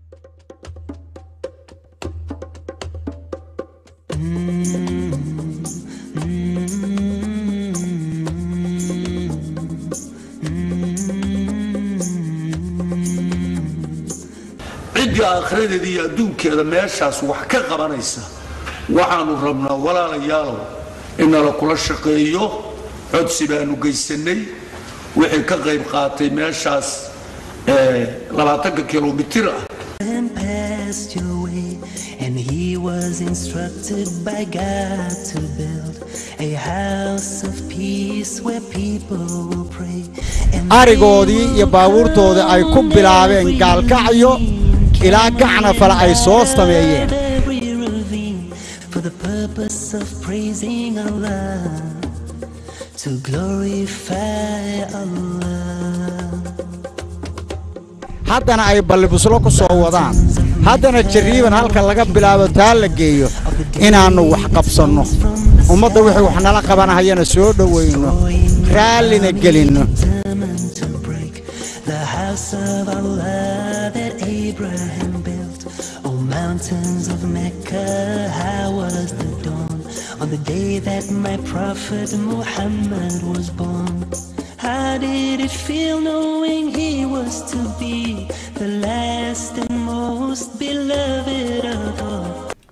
ciddii aakhiradeeda iyo adduunkeeda meeshaas wax ka qabanaysa waxaanu rabnaa walaalayaalow inala kula shaqeeyo codsi baanu geysanay wixii ka qayb qaatay meeshaas labaatanka kilomitir ah and passed your way, and he was instructed by God to build a house of peace where people will pray. And arigoodii iyo baabuurtoodii ay ku bilaabeen gaalkacyo ilaa gacna fale ay soo sameeyeen every ravine for the purpose of praising Allah, to glorify Allah. haddana ay ballibuslo ku soo wadaan haddana jarriiban halka laga bilaabo taa la geeyo inaannu wax qabsanno ummadda wixii wax nala qabanahayana soo dhowayno raallina gelinno determined to break the house of Allah that Abraham built. Oh, mountains of Mecca, how was the dawn on the day that my prophet Muhammad was born? How did it feel knowing he was to be the last and most beloved of all?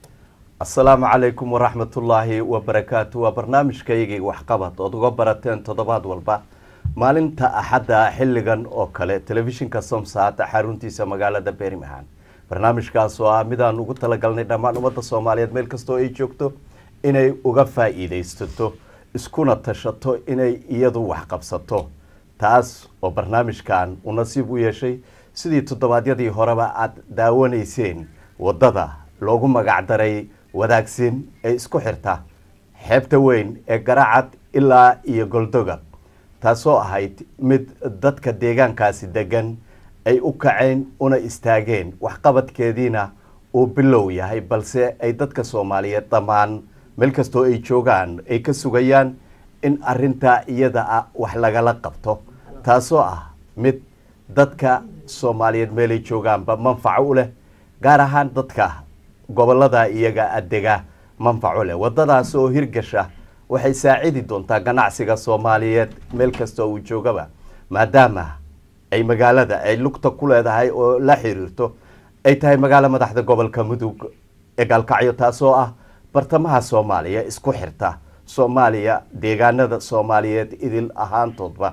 asalaamu calaykum waraxmatullaahi wabarakaatu waa barnaamijkaygii waxqabad ood uga barateen toddobaad walba maalinta axadda xilligan oo kale telefishinka somsaat xaruntiisa magaalada bermingham barnaamijkaas oo ah midaan ugu talagalnay dhammaan ummadda soomaaliyeed meel kastoo ay joogto inay uga faa-iideysato iskuna tashato inay iyadu waxqabsato taas oo barnaamijkan uu nasiib u yeeshay sidii toddobaadyadii horeba aada daawanayseen waddada loogu magacdaray wadaagsin ee isku xirta xeebta weyn ee garacad ilaa iyo goldoga taasoo ahayd mid dadka deegaankaasi degan ay u kaceen una istaageen waxqabadkeediina uu bilow yahay balse ay dadka soomaaliyeed dhammaan meel kastoo ay joogaan ay ka sugayaan in arintaa iyada ah wax lagala qabto taasoo ah mid dadka soomaaliyeed meelay joogaanba manfaco u leh gaar ahaan dadka gobolada iyaga adega manfaco leh wadadaas oo hirgasha waxay saacidi doontaa ganacsiga soomaaliyeed meel kasta uu joogaba maadaama ay magaalada ay lugta ku leedahay oo la xiriirto ay tahay magaalo madaxda gobolka mudug ee gaalkacyo taasoo ah bartamaha soomaaliya isku xirta soomaaliya deegaanada soomaaliyeed idil ahaantoodba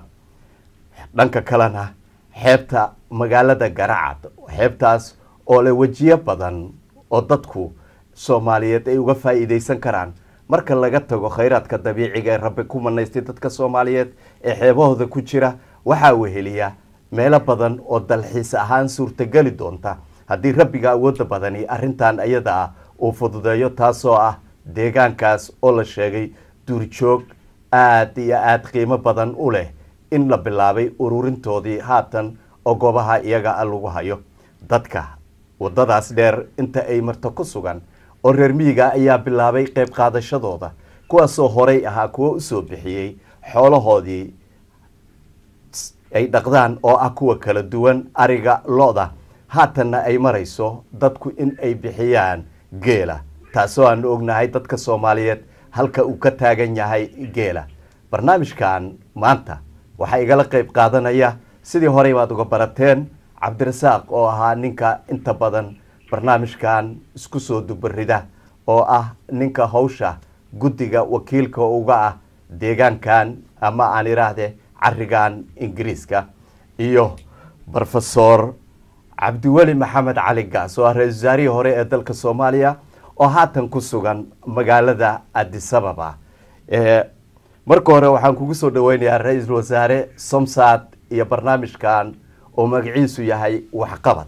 dhanka kalena xeebta magaalada garacad xeebtaas oo leh wejiyo badan oo dadku soomaaliyeed ay uga faa-iideysan karaan marka laga tago khayraadka dabiiciga ee rabbi ku manaystay dadka soomaaliyeed ee xeebahooda ku jira waxaa weheliya meelo badan oo dalxiis ahaan suurtageli doonta haddii rabbiga awoodda badani arrintan iyada ah uu fududeeyo taasoo ah deegaankaas oo la sheegay duurjoog aada iyo aada qiimo badan u leh in la bilaabay ururintoodii haatan oo goobaha iyaga a lagu hayo dadka waddadaas dheer inta ay marto ku sugan oo reer miyiga ayaa bilaabay qayb qaadashadooda kuwaasoo horay ahaa kuwo usoo bixiyey xoolahoodii ay dhaqdaan oo ah kuwa kala duwan ariga lo-da haatanna ay marayso dadku in ay bixiyaan geela taasoo aanu ognahay dadka soomaaliyeed halka uu ka taagan yahay geela barnaamijkan maanta waxaa igala qayb qaadanaya sidii horey baad uga barateen cabdirasaaq oo ahaa ninka inta badan barnaamijkan isku soo dubarida oo ah ninka hawsha guddiga wakiilka uga ah deegaankan ama aan idhaahde carigan ingiriiska iyo rofesor cabdiweli maxamed cali gaas oo ah ra-isul wasaarihii hore ee dalka soomaaliya oo haatan ku sugan magaalada adisababa marka hore waxaan kugu soo dhaweynayaa ra-iisul wasaare somsad iyo barnaamijkan oo magaciisu yahay waxqabad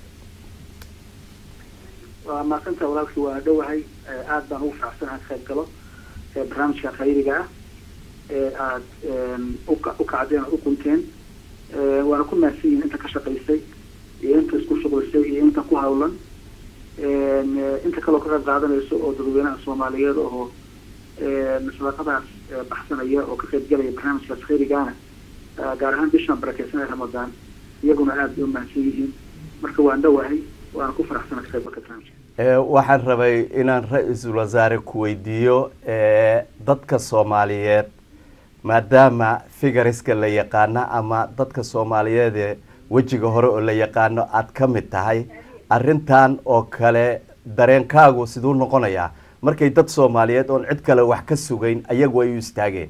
waa maaqanta walaalkii waa dhowahay aada baan ugu faraxsanahay ka qayb galo barnaamijka khayriga ah ee aada u kacdeen oo u qunteen waana ku mahadsan yihin inta ka shaqaysay iyo inta isku shuqlisay iyo inta ku hawlan inta kaloo ka qayb qaadanayso oo dadweynaha soomaaliyeed oo sadaqadaas baxsanaya oo ka qayb galaya barnaamijkaas khayrigaana gaar ahaan bishan barakeysanaya ramadaan iyaguna aada bay u mahadsan yihiin marka waan dhowahay waana ku faraxsana ka qaybgalka barnaamijka Ee, waxaan rabay inaan ra-iisul wasaare ku weydiiyo ee, dadka soomaaliyeed maadaama figariska la yaqaano ama dadka soomaaliyeed ee wejiga hore oo la yaqaano aad ka mid tahay arrintan oo kale dareenkaagu siduu noqonayaa markay dad soomaaliyeed oon cid kale wax ka sugayn ayagu ay u istaageen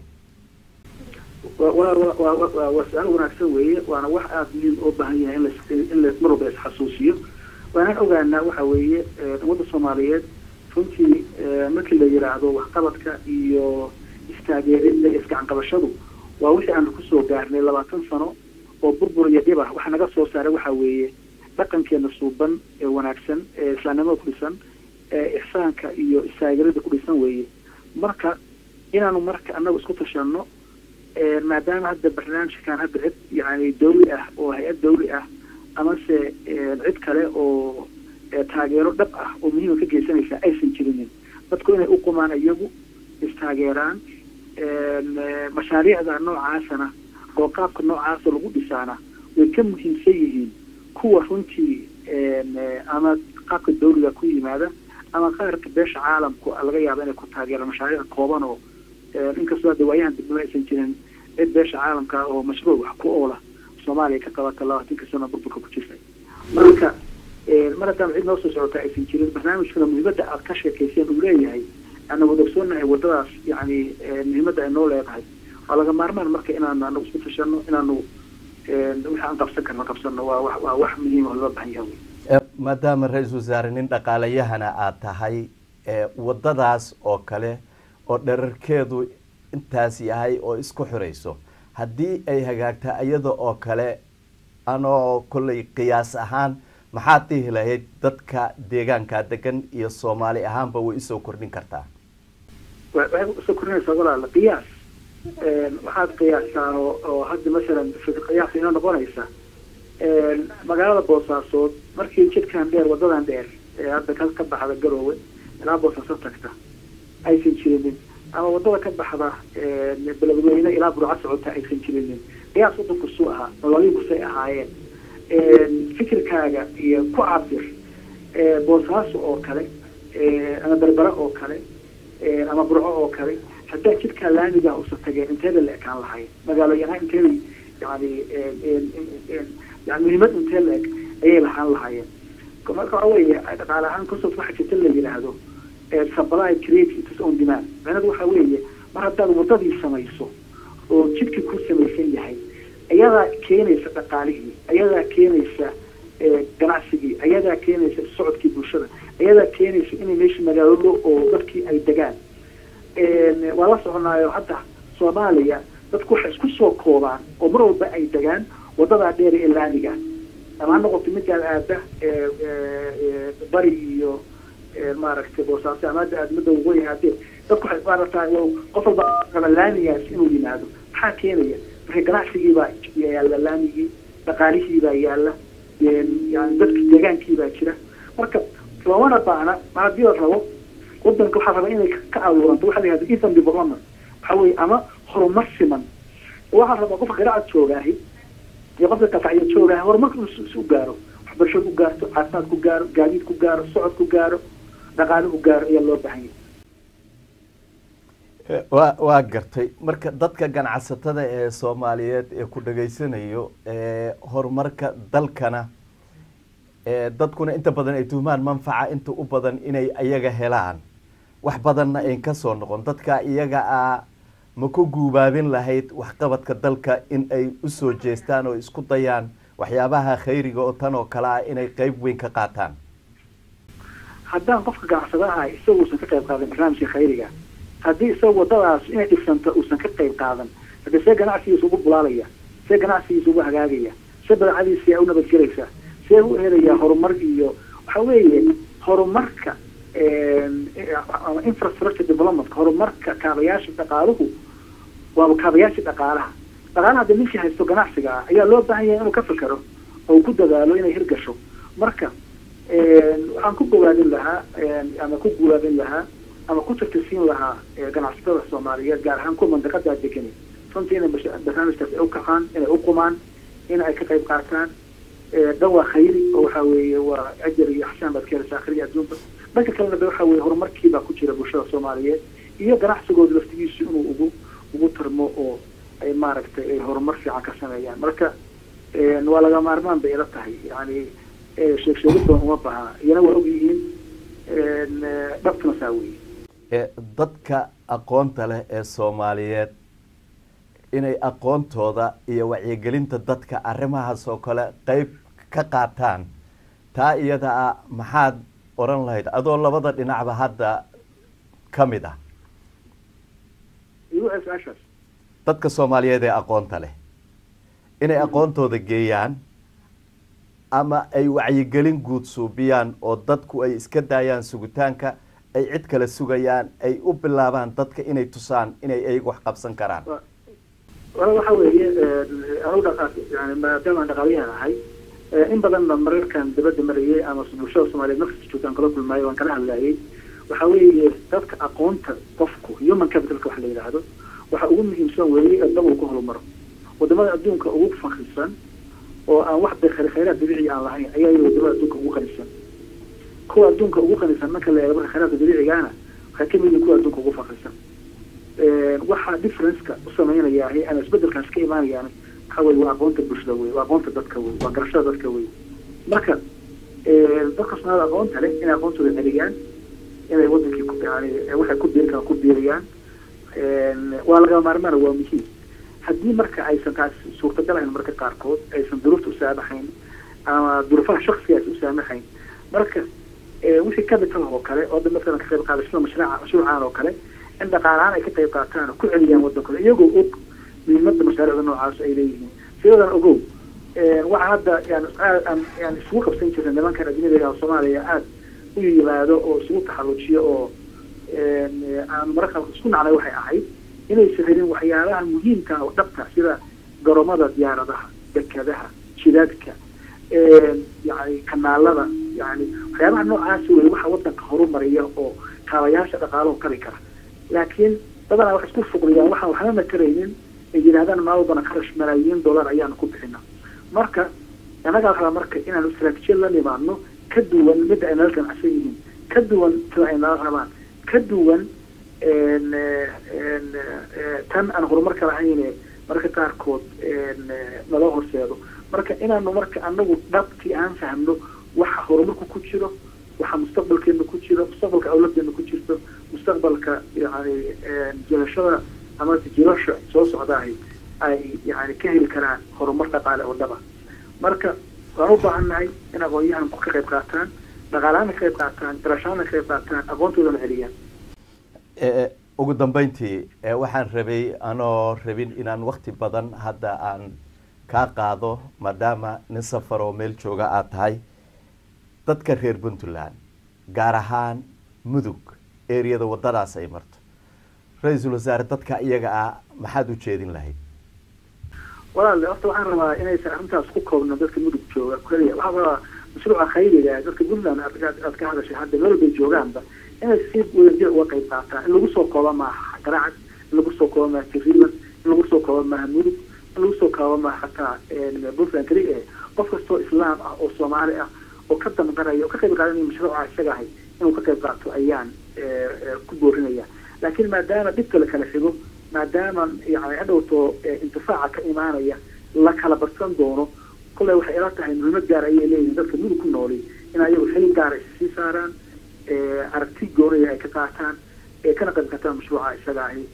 waa waa waa waa waa- waa waa su-aal wanaagsan weeye waana wax aada muhiim oo baahan yahay in la in la mar walba isxasuusiyo waanaan ogaanaa waxa weeye eh, ummadda soomaaliyeed runtii eh, markii la yidhaahdo waxqabadka iyo istaageeridda iyo isgacanqabashadu waa wixii aanu kusoo gaarnay labaatan sano oo burbur iyo dhib ah waxa naga soo saaray waxa weeye dhaqankeena suuban ee wanaagsan ee islaamnimada ku dhisan ee ixsaanka iyo istaageeridda ku dhisan weeye marka inaanu marka annagu isku tashanno ee maadaama hadda barnaamijkan hadda cid yani dawli ah oo hay-ad dawli ah amase ee, cid kale oo ee, taageero dhab ah oo muhiima ka geysanaysa aysan jirinin dadku inay u qumaan iyagu istaageeraan een, ee, mashaariicda noocaasana oo qaabka noocaasa lagu dhisaana way ka muhiimsan yihiin kuwa runtii een, ee, ama qaabka dawliga ku yimaada ama qaarka beesha caalamku laga yaabo inay ku taageeraan mashaariic kooban oo ee, inkastoo hadda waayahan dibnimo aysan jirin cid beesha caalamka ah oo mashruuc wax ku oola soomaaliya ka qabata labaatanka sano burburka ku jirtay marka ee, mar haddaan cid noo soo socota aysan jirin barnaamijkana muhiimadda aad ka sheekayseen uu leeyahay ana wada ogsoonahay wadadaas yani ee, muhiimadda ay noo leedahay waa laga maarmaan marka inaanu anagu isku tashano inaanu ee, wixii aan qabsan karno qabsano waa wax waa wax muhiim oo loo baahan yahay wey. Ee, maadaama ra-iisul wasaare nin dhaqaalayahana aad tahay ee, wadadaas oo kale oo dherarkeedu intaas yahay oo isku xirayso haddii ay hagaagta iyada oo kale anoo kollay qiyaas ahaan maxaad dhihi lahayd dadka deegaanka degan iyo soomaali ahaanba way isoo kordhin kartaa wa- waxay usoo korinaysaa walaala qiyaas Een, waxaad qiyaastaa oo oo hadda masalan fik- qiyaas inoo noqonaysa Een, magaalada boosaasood markii jidkan dheer wadadan dheer ee hadda ka ka baxda garoowe ilaa boosaaso tagta aysan jirinin ama wadada ka baxda een, beledweyne ilaa burco socota aysan jirinin qiyaas wadanku suu ahaa nololiinkusay ahaayeen Een, fikirkaaga iyo ku cabir ee, boosaaso oo kale ee, ama berbera oo kale ee, ama burco oo kale haddaa jidkaa laamiga usan tageen inteeda la ekaan lahayn magaalooyanaha inteeda yani een, een, een, yani muhiimad intee la eg ayay lahaan lahaayeen marka waxa weeye dhaqaale ahaan concept waxa jirta la yidhaahdo ee, supply create its own demand macnadu waxa weeye mar haddaad wadadii samayso oo jidkii ku samaysan yahay ayadaa keenaysa dhaqaalihii ayadaa keenaysa ee, ganacsigii ayadaa keenaysa socodkii bulshada ayadaa keenaysa inay meesha magaalo oo dadkii ay degaan Een, waa la soconaayo hadda soomaaliya dadku waxay isku soo koobaan oo mar walba ay degaan wadadaa dheer ee laamiga ama ha noqoto midaan aada ee, ee, ee, bari iyo ee, maaragtay boosaaso ama hadda aada midda waqooyi aadee dadku waxay maaragtaa qof walba raba laamigaas inuu yimaado maxaa keenaya marka ganacsigii baa yaalla laamigii dhaqaalihii baa yaalla een, yani dadki deegaankii baa jira marka loomana baana mar haddii la rabo wadanka waxaa raba inay ka abuuranto waxa la yihahda even development waxa weeye ama horumar siman waxaa rabaa qofka qiraacad joogaahi iyo qofka qafacyo joogaahi horumarka inuu is u gaaro waxbarasho ku gaarto caafimaad ku gaaro gaadiid ku gaaro socod ku gaaro dhaqaale ku gaaro ayaa loo baahan yahay Ee, waa waa gartay marka dadka ganacsatada ee soomaaliyeed ee ku dhageysanayo ee horumarka dalkana ee dadkuna inta badan ay tuhmaan manfaca inta u badan inay ayaga helaan wax badanna ayn ka soo noqon dadka iyaga ah ma ku guubaabin lahayd waxqabadka dalka in ay usoo jeestaan oo isku dayaan waxyaabaha khayriga oo tan oo kale ah inay qeyb weyn ka qaataan haddaan qofka ganacsadaha isagu uusan ka qayb qaadan barnaamijka khayriga haddii isaga wadadaas inay dhisanto uusan ka qayb qaadan hadde see ganacsigiisa ugu bulaalaya see ganacsigiisa ugu hagaagaya see badeecadiisa u nabadgelaysa see u helayaa horumar iyo waxa weeye horumarka een, ama infrastructure development horumarka kaabayaasha dhaqaaluhu waaba kaabayaasha dhaqaalaha dhaqaalaha hadda ninkii haysto ganacsiga ah ayaa loo baahan yahay inuu ka fikero oo uu ku dadaalo inay hirgasho marka een, waxaan ku bogaadin lahaa een, ama ku guulaabin lahaa ama ku tirtirsiin lahaa ee, ganacsatada soomaaliyeed gaar ahaan kuwa mandaqadaa degani runtii inay bash- barnaamijkaas ay u kacaan inay u qumaan in ay ka qayb qaataan dhan waa khayri oo waxa weeye waa ajar iyo axsaan baad ka helaysaa akhriya adduunka dhanka kalena de waxa weeye horumarkii baa ku jira bulshada soomaaliyeed iyo ganacsigooda laftigiisu inuu ugu ugu tarmo oo ay maaragtay ay horumar fiican ka sameeyaan marka waa laga maarmaan bay ila tahay yani sheeg sheegid badan uma baha iyana waa ogyihiin dhabtuna saa weeye dadka aqoonta leh ee soomaaliyeed inay aqoontooda iyo wacyigelinta dadka arrimahaas oo kale qeyb ka qaataan taa iyada ah maxaad odhan lahayd adoo labada dhinacba hadda ka mid ah su-aashaas dadka soomaaliyeed ee aqoonta leh inay aqoontooda geeyaan ama ay wacyigelin guud suubiyaan oo dadku ay iska daayaan sugitaanka ay cid kale sugayaan ay u bilaabaan dadka inay tusaan inay ayagu wax qabsan karaan wala waxa weeye anu dhaqa yani maadaama aan dhaqaaliyahan ahay in badanna mararkan dabadda marayay ama bulshada soomaaliyeed markasta joogtaan kala kulmaayo waan kala hadlayay waxa weeye dadka aqoonta qofku human capitalka waxa la yidhaahdo waxa ugu muhiimsan weeye adab uu ku horumaro wadamada adduunka ugu fakrisan oo aan wax khayraad dabiici aan lahayn ayaa wadamada adduunka ugu qanisan kuwa adduunka ugu qanisan marka la eego marka khayraadka dabiicigaana waxay ka mid yihiin kuwa adduunka ugu fakrisan waxa differenceka u sameynaya ama isbedelkaas ka imaanayaan waxa weye waa aqoonta bulshada wey waa aqoonta dadka wey waa garashada dadka wey marka dadka soomaalida aqoonta leh inay aqoontooda celiyaan inay wadankii yani waxay ku biiri karaan ku biiriyaan waa lagama maarmaana waa muhiim haddii marka aysan taas suurtagal ahayn marka qaarkood aysan duruufta u saamaxayn ama duruufaha shaksiga aysan u saamaxayn marka wixii capital oo kale oo hadda masalan ka qayb qaadashada mashruuca mashruucan oo kale in dhaqaalahaan ay ka qayb qaataan oo ku celiyaan wadankooda iyagoo og muhiimada mashaariicda noocaas ay leeyihiin sidadan ogow waxaa hadda yani aan yani isugu qabsan jirna nimankan ajnabiga oo soomaaliya aada u yimaado oo isugu taxallujiyo oo aan mararka isku nacnay waxay ahayd inaysan helin waxyaalaha muhiimka oo dhabta sida garoomada diyaaradaha dekadaha jidaadka yani kanaalada yani waxyaabaha noocaas wey waxa wadanka horumariya oo kaabayaasha dhaqaalaho kari kara laakiin badanaa waxay isku fuqriyaan waxaan waxnana karaynin ay yidhahdaan maalbana kharash malaayiin dollar ayaanu ku bixina marka annagaa rabaa marka inaanu istaraatiijiyad la nimaadno ka duwan midda ay nala ganacsan yihiin ka duwan sida ay nala rabaan ka duwan tan aan horumarka lahayne mararka qaarkood nala horseedo marka inaanu marka anagu dhabtii aan fahmno waxa horumarku ku jiro waxa mustaqbalkeena ku jiro mustaqbalka awladeena ku jirto mustaqbalka yani jirashada ama jilasha soo socdaahay ay yani ka heli karaan horumar dhaqaale oo dhaba marka waan u baahannahay in aqoon-yahanku ka qayb qaataan dhaqaalaana ka qayb qaataan garashaana ka qayb qaataan aqoontoodana celiyaan ugu dambeyntii waxaan rabay anoo rabin inaan wakti badan hadda aan kaa qaado maadaama nin safar oo meel jooga aad tahay dadka reer puntland gaar ahaan mudug eriyada wadadaas ay marto ra-iisul wasaare dadka iyaga ah maxaad u jeedin lahayd walaale horta waxaan rabaa inaysan arrintaas ku koobno dadka mudug jooga keliya waxaan rabaa mashruuca khayriga dadka puntland aad ka hadashay hadda meel bay joogaanba inay si wadajir uga qayb qaataan in lagu soo kooba maaha garacad in lagu soo kooba maaha jariiban in lagu soo kooba maaha mudug in lagu soo kooba maaha xataa puntland keli eh qof kastoo islaam ah oo soomaali ah oo ka damqanaya oo ka qayb qaadanaya mashruuca isaga ahay inuu ka qayb qaato ayaan ku boorinaya laakiin maadaama dhibka la kala xigo maadaama yani hadhowto intifaaca ka imaanaya la kala badsan doono kolley waxay ila tahay muhiimad gaar ayay leeyihin dadka mudug ku nooli in ayagu xilin gaara sii saaraan aragti goonaya ay ka qaataan ee kana qayb qaataan mashruuca isaga ahi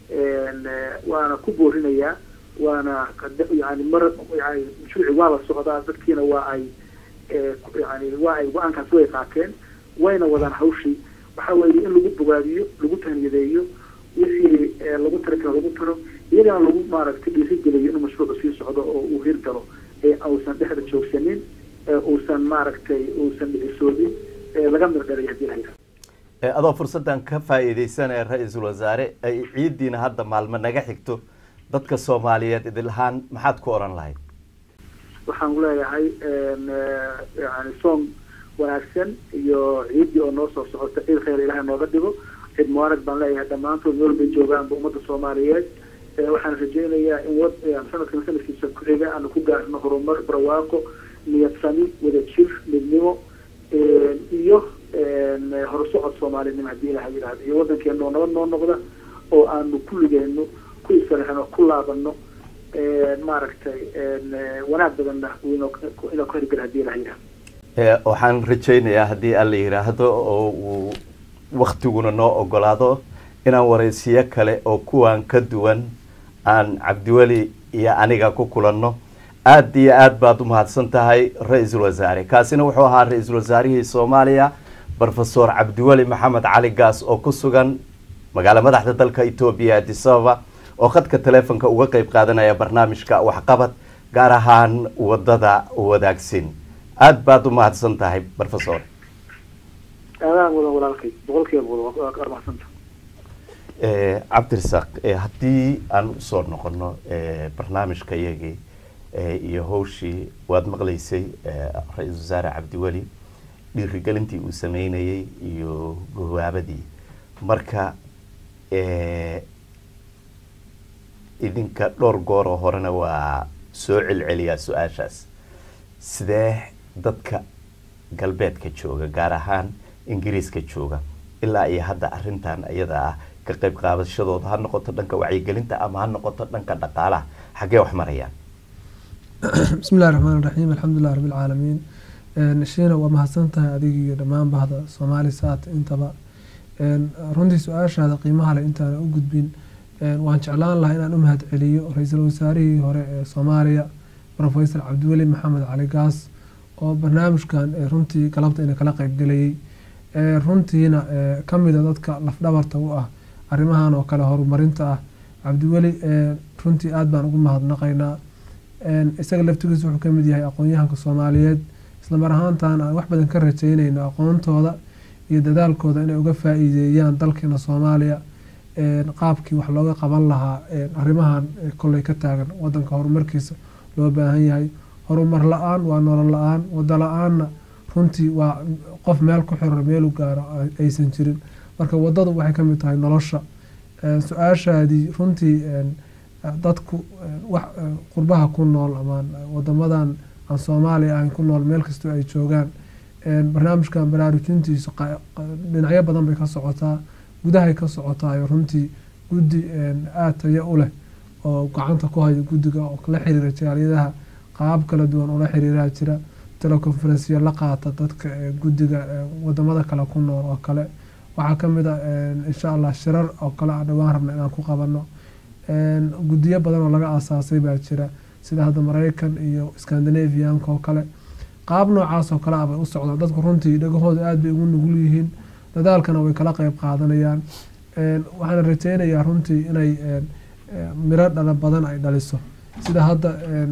waana ku boorinayaa waana yani mar yani mashruuci waa la socdaa dadkiina waa ay yani waa ay go-aankaas way qaateen wayna wadaan hawshii waxa weeye in lagu bogaadiyo lagu tahniyadeeyo wixii lagu tari karo lagu taro iyagana lagu maaragtay dhiirigeliyo inuu mashruucu sii socdo oo uu hirgalo ee uusan dhexda joogsanin uusan maaragtay uusan dhicisoodin laga mirdhalay hadii la yidhahdo adoo fursaddan ka faa'iidaysanaya ra-iisul wasaare ay ciiddiina hadda maalmo naga xigto dadka soomaaliyeed idilahaan maxaad ku odhan lahayd waxaan leeyahay yani soom wanaagsan iyo ciiddii oo noo soo socota ciid khayr ilahay nooga dhigo ciid mubaarag baan leeyahay dhammaantood meel bay joogaanba ummadda soomaaliyeed waxaan rajaynayaa in wad sanadkan sanadkiisa ku-xiga aanu ku gaarno horumar barwaaqo niyadsami wadajir midnimo iyo horusocod soomaalinimo haddii ilaha yidhahdo iyo waddankeena oo nabad noo noqda oo aanu kulligeenu ku isfarxino ku laabano maaragtay wanaag badanna inoo ku hergel haddii ilaha yidhahdo waxaan rajaynayaa haddii alla yidhaahdo oo uu waktiguna noo ogolaado inaan waraysiyo kale oo kuwan ka duwan aan cabdiweli iyo aniga ku kulanno aada iyo aad baad u mahadsan tahay ra-iisul wasaare kaasina wuxuu ahaa ra-iisul wasaarihii soomaaliya rofesor cabdiweli maxamed cali gaas oo ku sugan magaala madaxda dalka etoobiya addis ababa oo khadka teleefonka uga qeyb qaadanaya barnaamijka waxqabad gaar ahaan wadada wadaagsin aada baad u mahadsan tahay rofesor aadaan wadan walaalkay boqolkiiba boqol waa mahadsanta cabdirasaaq haddii aan usoo noqono barnaamijka iyagii iyo hawshii waad maqlaysay ra-iisul wasaare cabdiweli dhiirigelintii uu sameynayay iyo gawaabadii marka idinka dhowr gooroo horena waa soo celceliyaa su-aashaas sidee dadka galbeedka jooga gaar ahaan ingiriiska jooga ilaa iyo hadda arrintan iyada ah ka qayb qaadashadooda ha noqoto dhanka wacyigelinta ama ha noqoto dhanka dhaqaalaha xaggee wax marayaan bismi illahi raxmaan raxiim alxamdulilah rabbi alcaalamiin shiina waa mahadsan tahay adig iyo dhammaan bahda soomaali saat intaba runtii su-aashaada qiimaha leh intaana u gudbin waan jeclaan lahaa inaan u mahad celiyo ra-iisul wasaarihii hore ee soomaaliya rofesor cabdiweli maxamed cali gaas oo barnaamijkan runtii galabta ina kala qeybgelayay runtiina kamida dadka lafdhabarta u ah arrimahan oo kale horumarinta ah cabdiweli runtii aada baan ugu mahadnaqaynaa isaga laftigiisa wuxuu kamid yahay aqoon-yahanka soomaaliyeed islamar ahaantan aan wax badan ka rajeynayno aqoontooda iyo dadaalkooda inay uga faa-iideeyaan dalkeena soomaaliya qaabkii wax looga qaban lahaa arrimahan kolley ka taagan wadanka horumarkiisa loo baahan yahay horumar la-aan waa nolol la-aan wado la-aanna runtii waa qof meel ku xiran meelu gaaro aysan jirin marka wadadu waxay kamid tahay nolosha su-aashaadii runtii dadku wax qurbaha ku nool ama wadamadan aan soomaaliya ahayn ku nool meel kastoo ay joogaan barnaamijkan baraarujintiisu dhinacyo badan bay ka socotaa gudahay ka socotaayo runtii guddi aada tayo u leh oo gacanta ku haya guddiga oo la xiriira jaaliyadaha qaab kala duwan ula xiriiraa jira teleconferensiya la qaata dadka guddiga wadamada kale ku nool oo kale waxaa kamid a insha allah shirar oo kale aan dhawaan rabna inaan ku qabano guddiyo badan oo laga aasaasay baa jira sida hadda mareykan iyo scandinavianka oo kale qaab noocaas oo kale ah bay u socdaan dadku runtii dhagahooda aada bay ugu nugul yihiin dadaalkana way kala qeyb qaadanayaan waxaana rajeynayaa runtii inay miro dhala badan ay dhaliso sida hadda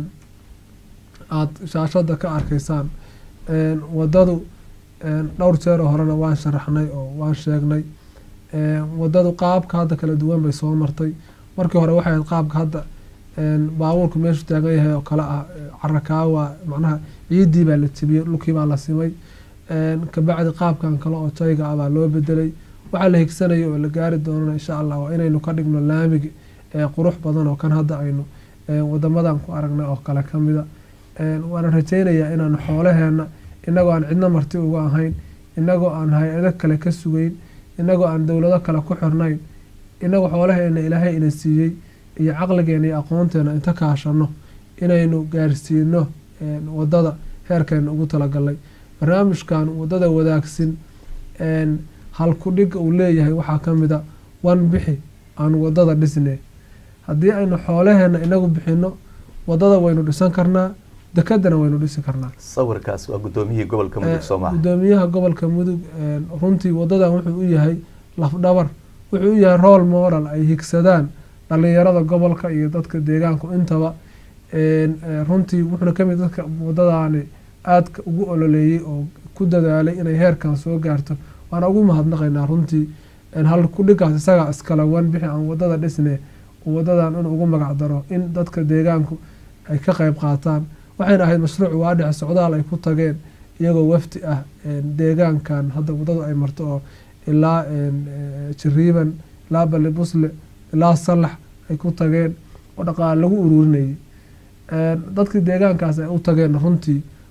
aada shaashada ka arkaysaan wadadu dhowr jeeroo horena waan sharaxnay oo waan sheegnay wadadu qaabka hadda kala duwan bay soo martay markii hore waxay ahayd qaabka hadda baabuurku meeshu taagan yahay oo kale ah carakaawa macnaha ciidii baa la jebiyey dhulkii baa la simay kabacdi qaabkan kale oo jayga ah baa loo bedelay waxaa la higsanaya oo la gaari doonana insha allah waa inaynu ka dhigno laamigi qurux badan oo kan hadda aynu wadamadan ku aragnay oo kale kamida waana rajeynayaa inaanu xoolaheena inagoo aan cidno marti uga ahayn inagoo aan hay-ado kale ka sugeyn inagoo aan dowlado kale ku xirnayn inagoo xoolaheena ilaahay ina siiyey iyo caqligeena iyo aqoonteena inta kaashano inaynu gaarsiino wadada heerkeena ugu talagalnay barnaamijkan wadada wadaagsin halkudhiga uu leeyahay waxaa kamid a wan bixi aan wadada dhisne haddii aynu xoolaheena inagu bixino wadada waynu dhisan karnaa dekadana waynu dhisi karnaa sawirkaas waa guddoomiyihii gobolka mudug soomaha gudoomiyaha gobolka mudug runtii wadadan wuxuu u yahay lafdhabar wuxuu u yahay rool modal ay higsadaan dhalinyarada gobolka iyo dadka deegaanku intaba runtii wuxuuna kamid dadka wadadaani aadka ugu ololeeyey oo ku dadaalay inay heerkan soo gaarto waana ugu mahadnaqaynaa runtii hal kudhigaas isagaa iskale wan bixi aan wadada dhisne wadadan inuu ugu magac daro in dadka deegaanku ay ka qeyb qaataan waxayna ahayd mashruuc waadhexe socdaal ay ku tageen iyagoo wafdi ah deegaankan hadda wadadu ay marto oo ilaa jiriiban ilaa balibusle ilaa salax ay ku tageen oo dhaqaale lagu ururinayay dadkii deegaankaas ay u tageen runtii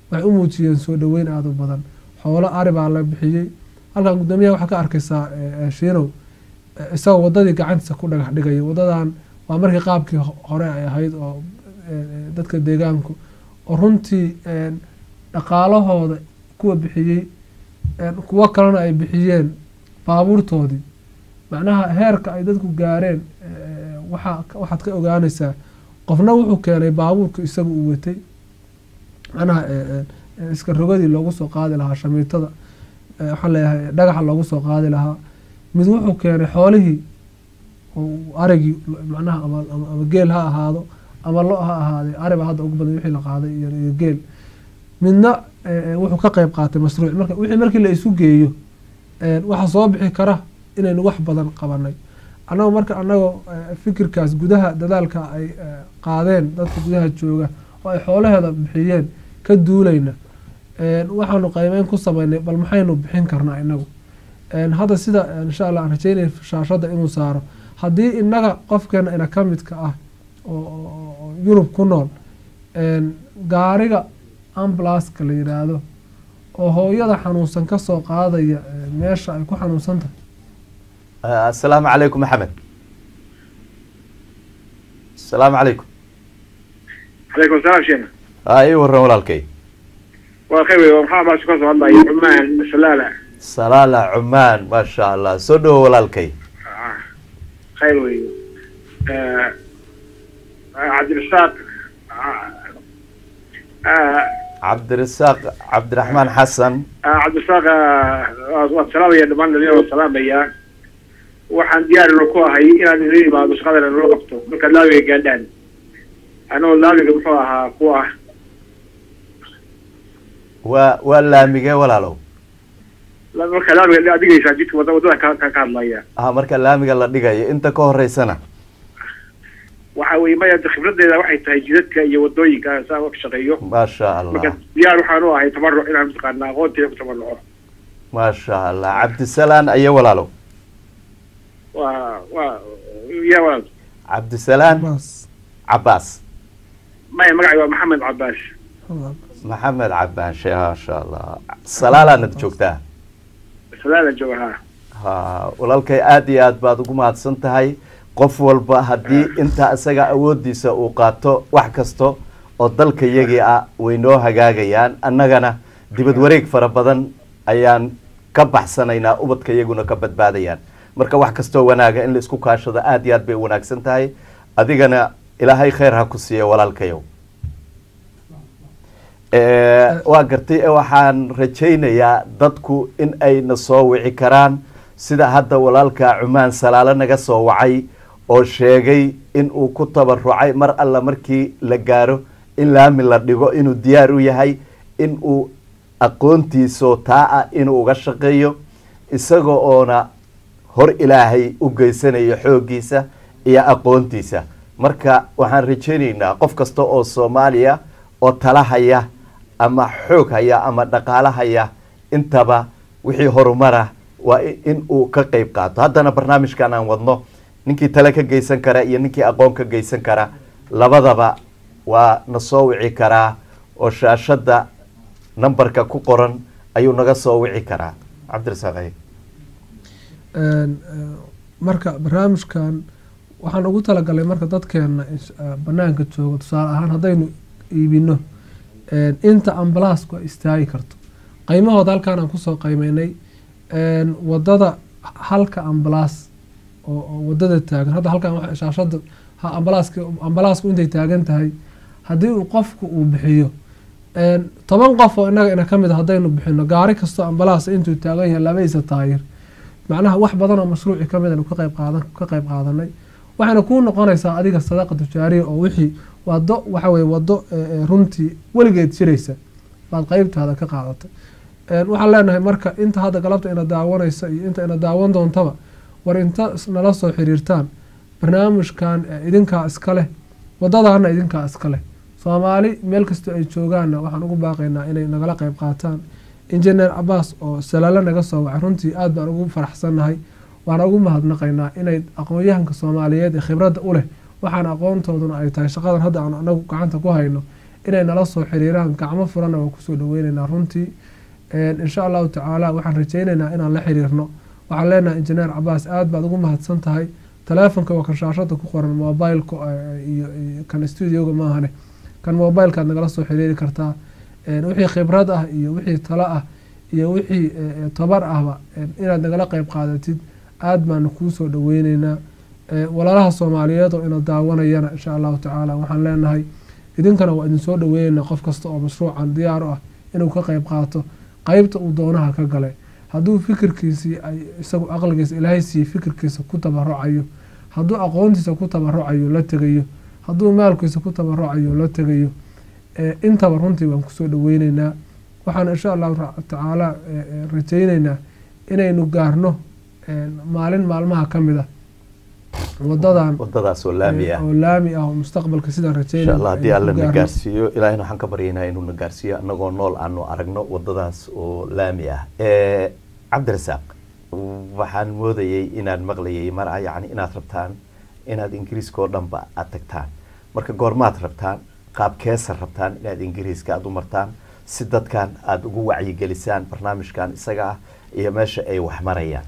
waxay u muujiyeen soo dhoweyn aada u badan xoolo ari baa la bixiyey halkan guddoomiyaha waxaa ka arkaysaa eh, eh, shiinow eh, isagoo wadadii gacantiisa ku dhagax dhigaya wadadan waa markii qaabkii ho- hore ay ahayd oo eh, eh, dadka deegaanku oo runtii eh, dhaqaalahooda kuwa bixiyey eh, kuwo kalena ay bixiyeen baabuurtoodii macnaha heerka ay dadku gaareen eh, waxaa waxaad ka ogaanaysaa qofna wuxuu keenay baabuurka isaga uu watay macnaha eh, eh, eh, iska rogadii loogu soo qaadi lahaa shamiitada eh, waxaan leeyahay dhagaxa loogu soo qaadi lahaa mid wuxuu keenay xoolihii oo uu arigii macnaha ama, ama, ama geel ha ahaado ama lo ha ahaadee ariba hadda ugu badan wixii la qaaday iyo, iyo geel midna eh, eh, wuxuu ka qeyb qaatay mashruuc marka wixii markii la isu geeyo eh, waxaa soo bixi kara inaynu wax badan qabanay annago marka annagoo eh, fikirkaas gudaha dadaalka ay eh, qaadeen dadka gudaha jooga oo ay xoolaheeda bixiyeen ka duulayna eh, waxaanu qaymeyn ku sameynay bal maxaynu bixin karnaa inagu Eh, hadda sida eh, insha allah aan rajeynaya shaashada inuu saaro haddii inaga qofkeena ina ka midka ah oo- oo oo yurub ku nool een, gaariga ambulaska la yidhaahdo oo hooyada xanuunsan kasoo qaadaya eh, meesha ay ku xanuunsan tahay Ah, asalaamu calaykum maxamed asalaamu calaykum عليكم السلام شيخ aa ii waran walaalkay والخير ومحمد ما شكرا والله عمان سلالة salaala cumaan maasha allah soo dhowo walaalkay خير وي آه، آه، عبد الرزاق آه، آه، cabdirasaaq cabdiraxmaan xasan آه، عبد الرزاق آه، والسلام يا دمان اليوم والسلام يا waxaan diyaar inu ku ahay inaan idin imaado shaqadana nala qabto marka laawiga gaadhaan anoo laawiga muxuu ahaa ku ah waa waa laamigee walaalow marka laawiga adigaysaa jidka wada wadada ka ka ka hadlaya ah marka laamiga la dhigayo inta ka horeysana waxa weye maya khibradeeda waxay tahay jidadka iyo wadooyinka saa ka shaqeeyo maasha marka allah diyaar waxaan u ahay tabaruc inaan mataqaana aqoonteeda ku tabaruco maasha allah cabdisalaan ayo walaalow waa waa ya walaal cabdisalaan bas cabaas maya magacay waa maxamed cabaas maxamed cabaanshe maasha allah salaalaanad joogtaa salaada jooga ha ha walaalkay aada iyo aad baad ugu mahadsan tahay qof walba haddii inta isaga awoodiisa uu qaato wax kasto oo dalka iyagii ah way noo hagaagayaan annagana dibad wareeg fara badan ayaan ka baxsanaynaa ubadka iyaguna ka badbaadayaan marka wax kastoo wanaaga in la isku kaashado aada iyo aad bay u wanaagsan tahay adigana ilaahay khayr ha ku siiya walaalkayow Eh, waa gartay eh, waxaan rajaynayaa dadku in ay na soo wici karaan sida hadda walaalka cumaan salaalo naga soo wacay oo sheegay in uu ku tabarucay mar alla markii la gaaro in laami la dhigo inuu diyaar u yahay in uu aqoontiisoo taa ah inuu uga shaqeeyo isaga oona hor ilaahay u geysanayo xooggiisa iyo aqoontiisa marka waxaan rajaynaynaa qof kasta oo soomaaliya oo tala haya ama xoog haya ama dhaqaalo haya intaba wixii horumara waa i- in uu ka qeyb qaato haddana barnaamijkan aan wadno ninkii tale ka geysan kara iyo ninkii aqoon ka geysan kara labadaba waa na soo wici karaa oo shaashadda nambarka ku qoran ayuu naga soo wici karaa cabdirasaaq ay Een, eh, marka barnaamijkan waxaan ugu talagalay marka dadkeena is- eh, banaanka jooga tusaale ahaan haddaynu iibino een, inta ambalaasku ay istaagi karto qiimahooda halkaan aan kusoo qiimeynay een, wadada halka ambalaas oo oo wadada taagan hadda halkaan waxa shaashada ha ambalaaska ambalaasku intay taagan tahay haddii uu qofku uu bixiyo een, toban qof oo inaga ina kamid a haddaynu bixino gaari kastoo ambalaas intuu taagan yahay labadiisa taayir macnaha wax badan oo mashruuci ka mid ka qayb qaadan ka qayb qaadanay waxayna kuu noqonaysaa adiga sadaqa tujaariya oo wixii wado waxa weye wado eh, eh, runtii weligeed jiraysa baad qeybtaada ka qaadatay Een, waxaan leenahay marka inta hadda galabta ina daawanaysa iyo inta ina daawan doontaba war inta is- nala soo xiriirtaan barnaamijkan eh, idinkaa iska leh wadadaana idinkaa iska leh soomaali meel kastoo ay joogaanna waxaan ugu baaqaynaa inay nagala qeyb qaataan injineer cabaas oo salaalo naga soo wacay runtii aad baan ugu faraxsannahay waana ugu mahadnaqaynaa inay aqoon-yahanka soomaaliyeed ee khibradda u leh waxaan aqoontooduna ay tahay shaqadan hadda aan anagu gacanta ku hayno inay nala soo xiriiraan gacmo furanna waan kusoo dhaweyneynaa runtii insha allahu tacaala waxaan rajeyneynaa inaan la xiriirno waxaan leenahay injineer cabaas aad baad ugu mahadsan tahay taleefonka waa kan shaashada ku qoran mobileka iyo kan studioga maahane kan mobilekaad nagala soo xiriiri kartaa wixii khibrad ah iyo wixii talo ah iyo wixii tabar ahba inaad nagala qeyb qaadatid aad baanu kuu soo dhaweyneynaa walaalaha soomaaliyeed oo ina daawanayana insha allahu tacaala waxaan leenahay idinkana waa idin soo dhaweyneynaa qof kasta oo mashruucan diyaar u ah inuu ka qeyb qaato qeybta uu doonaha ka galay hadduu fikirkiisii ay isagu aqligiisa ilaahay siiye fikirkiisa ku tabarucayo hadduu aqoontiisa ku tabarucayo la tegayo hadduu maalkiisa ku tabarucayo la tegayo intaba runtii waan kusoo dhaweyneynaa waxaan insha allahu tacaala rajeyneynaa inaynu gaarno maalin maalmaha ka mid a wadadan wadadaas oo laami ah oo laami ah oo mustaqbalka sidaan insha allah haddii alla na gaarno gaarsiiyo ilaahina waxaan ka baryaynaa inuu na gaarsiiyo annagoo nool aanu aragno wadadaas oo laami ah cabdirasaaq waxaan moodayay inaan maqlayay mar ah yacni inaad rabtaan inaad ingiriiska oo dhanba aad tagtaan marka goormaad rabtaan qaabkeesa rabtaan inaad ingiriiska aada u martaan si dadkan aada ugu wacyigelisaan barnaamijkan isaga ah iyo meesha ay wax marayaan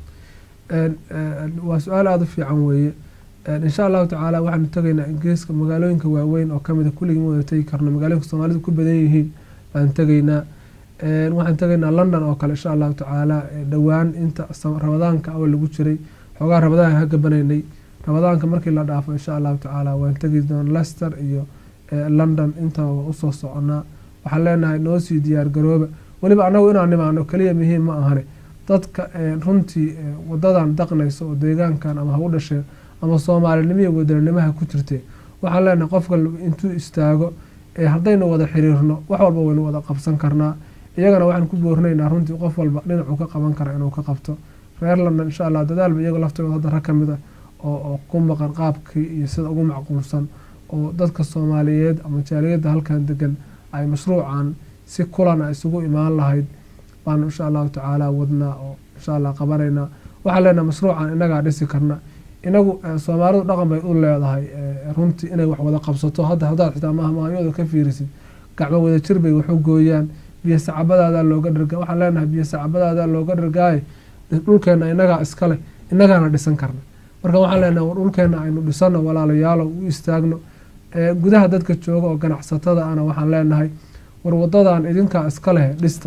waa su-aal aada u fiican weeye insha allahu tacaala waxaanu tegaynaa ingiriiska magaalooyinka waaweyn oo kamid a kulligii ma wada tegi karno magaalooyinka soomaalidu ku badan yihiin baan tegaynaa waxaan tegaynaa london oo kale insha allahu tacaala dhowaan inta rabadaanka awal lagu jiray xoogaa rabadaanka ka gabanaynay rabadaanka markii la dhaafo insha allahu tacaala waan tegi doona lester iyo london intaba waa usoo soconaa waxaan leenahay noo sii diyaar garooba weliba annagu inaan nimaano keliya muhiim ma ahane dadka runtii wadadan daqnaysa oo deegaankan ama ha u dhashee ama soomaalinimo iyo wadaninimoha ku jirtee waxaan leenahay qofka intuu istaago haddaynu wada xiriirno wax walba waynu wada qabsan karnaa iyagana waxaan ku boorinaynaa runtii qof walba dhinacuu ka qaban kara inuu ka qabto reer london insha allah dadaalba iyago laftooda hadda rag ka mid a oo oo ku maqan qaabkii iyo sida ugu macquulsan oo dadka soomaaliyeed ama jaaliyadda halkan degan ay mashruucan si kulana isugu imaan lahayd baanu insha allahu tacaala wadnaa oo insha allah qabanaynaa waxaan leenahay mashruucan inagaa dhisi karna inagu soomaalidu dhaqan bay u leedahay runtii inay wax wada qabsato hadda haddaad xitaa mahmaayooda ka fiirisid gacmo wada jir bay waxu gooyaan biyo sacabadaadaa looga dharga waxaan leenahay biyo sacabadaadaa looga dhargaaye dhulkeena inagaa iskale inagaana dhisan karna marka waxaan leenahay war dhulkeena aynu dhisano walaalayaalo u istaagno gudaha dadka jooga oo ganacsatada ana waxaan leenahay war wadadan idinkaa iska leh dhista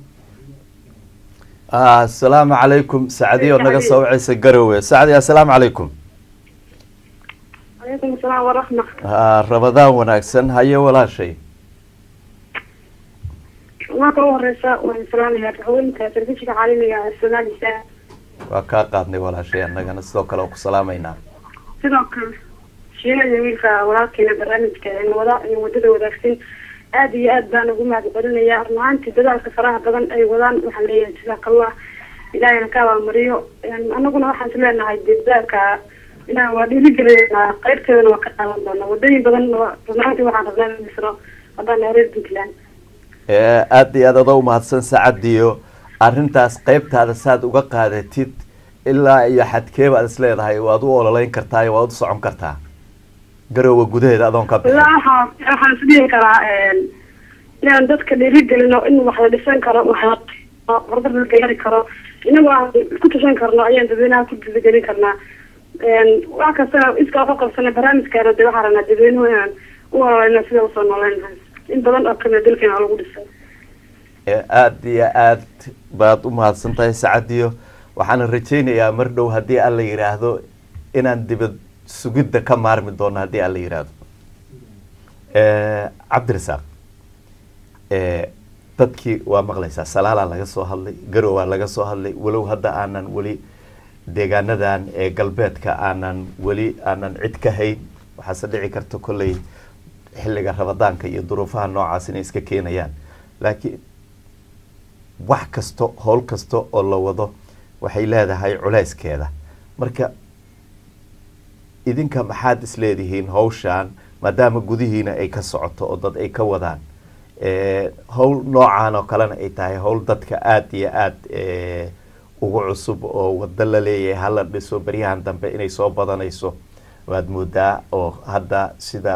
asalaamu calaykum sacdiyo naga soo wacaysa garowe sacdi assalaamu calaykum calaykum asalaam waraxma rabadaan wanaagsan haye walaashay marka u horeysa waan salaamayaa haweenka telefishinka caalamiga ee soomaalisa waa kaa qaadnay walaashay annagana sidoo kale oo ku salaamaynaa sidoo kale shiinaya wiilka walaalkeena barnaamijka wada wadada wadaagsan aada iyo aad baan ugu mahad celinayaa runahaantii dadaalka faraha badan ay wadaan waxaan leeyahay jazakallah ilaahayna ka abaalmariyo anaguna waxaan is leenahay dee dadaalka inaan waa dhiirigelinaa qeybteedana waa ka qaadan doona wadooyin badan runahaantii waxaan rabnaa in misro haddaan reer puntland aada iyo aad adoo umahadsan sacadiyo arrintaas qeybtaada saad uga qaadatid ilaa iyo xadkeeba aad is leedahay waad u ololeyn kartaa iyo waad u socon kartaa garowa gudaheeda adoon ka bixin waxaa waxaan isdhihi karaa inaan dadka dhiirigelino in wax la dhisan karo wax horumar la gaari karo inagoo aan ku tashan karno ayaan dadweynaha ku dhiirigelin karnaa wax kastana iskaa ku qabsana barnaamijkaana de waxaa rabnaa dadweynuhu inaan u ololeyno sida usoo nooleyn lahay in badan oo kamida dalkeena lagu dhisay aada iyo aad baad u mahadsan tahay sacadiyo waxaana rajaynayaa mar dhow haddii alla yidhaahdo inaan dibad sugidda ka maarmi doono haddii alla yidhaahdo cabdirasaaq dadkii waa maqlaysaa salaalaa laga soo hadlay garowaa laga soo hadlay walow hadda aanan weli deegaanadan ee galbeedka aanan weli aanan cid ka hayn waxaase dhici karta kolley xilliga rabadaanka iyo duruufaha noocaas inay iska keenayaan laakiin wax kasto howl kasta oo la wado waxay leedahay culeyskeeda marka idinka maxaad isleedihiin hawshaan maadaama gudihiina ay ka socoto oo dad ay ka wadaan howl noocan oo kalena ay tahay howl dadka aada iyo aada ugu cusub oo wado la leeyahay hala dhiso beryahan dambe inay soo badanayso waad moodaa oo hadda sida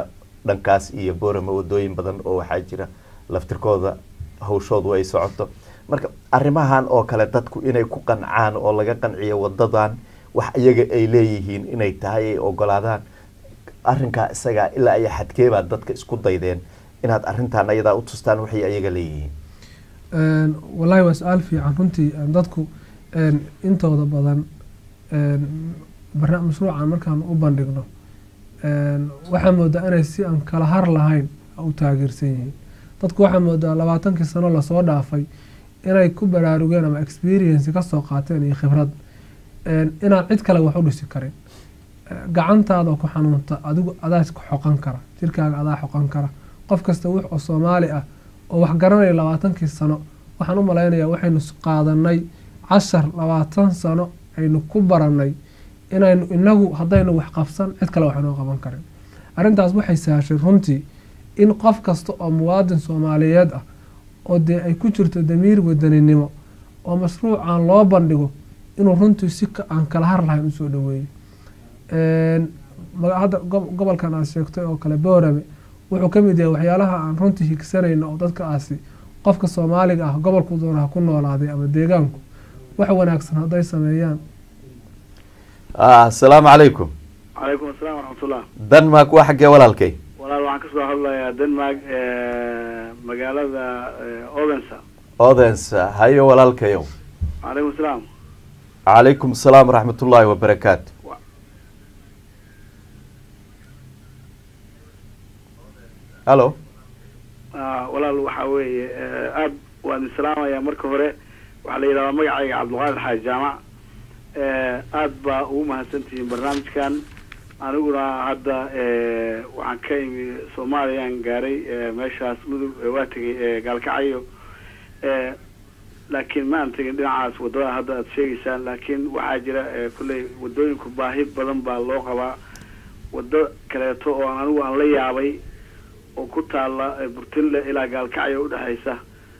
dhankaas iyo boorama wadooyin badan oo waxaa jira laftirkooda hawshoodu ay socoto marka arrimahan oo kale dadku inay ku qancaan oo laga qanciyo wadadan wax iyaga ay leeyihiin inay tahay ay ogolaadaan arrinkaa isagaa ilaa ay xadkeebaad dadka isku daydeen inaad arrintan ayadaa u tustaan waxay ayaga leeyihiin Een, wallaahi waa su-aal fiican runtii een, dadku een, intooda badan een, barna- mashruucan markaan u bandhigno een, waxaa moodaa inay si aan kala har lahayn u taageersan yihiin dadku waxaa moodaa labaatankii sano lasoo dhaafay inay ku baraarugeen ama experience kasoo qaateen iyo khibrad een, inaan cid kale wax u dhisi karin Eh, gacantaada oo ku xanuunta adigu adaa ku xoqan kara jirkaaga adaa xoqan kara qof kasta wix oo soomaali ah oo wax garanaya labaatankii sano waxaan u malaynayaa waxaynu s- qaadanay cashar labaatan sano aynu ku baranay inaynu inagu haddaynu wax qabsan cid kale waxaynoo qaban karin arrintaas waxay sahashay runtii in qof kasta oo muwaadin soomaaliyeed ah oo dee ay ku jirto damiir wadaninimo oo mashruucan loo bandhigo inuu runtii si ka- aan kala har lahayn usoo dhaweeyo Een, maga- hadda gob- gobolkan aad sheegtay oo kale boorame wuxuu ka mid yahay waxyaalaha aan runtii higsanayno oo dadkaasi qofka soomaaliga ah gobolku doona ha ku noolaaday ama deegaanku wax wanaagsan hadday sameeyaan ah asalaamu calaykum calaykum asalaam waraxmatullah denmark waa xaggee walaalkay walaal waxaan kasoo hadlayaa denmark magaalada odensa odensa hayo walaalkayow calaykum asalaam calaykum asalaam waraxmatullaahi wabarakaatu hallo Ah, walaal waxa weeye eh, aad waan idin salaamayaa marka hore waxaa la yidhahdaa magacayga cabdulqaadir xaaji jaamac Eh, aad baa ugu mahadsantihiin barnaamijkan aniguna hadda eh, waxaan ka imi soomaaliyaan gaaray eh, meeshaas mudug eh, waa tegay eh, gaalkacyo Eh, laakiin ma aan tegin dhinacaas wadada hadda aad sheegaysaan laakiin waxaa jira eh, kolley wadooyinku baahi badan baa loo qabaa wado kaleeto oo aan anigu aan la yaabay oo ku taala eh, burtinle ilaa gaalkacyo udhexaysa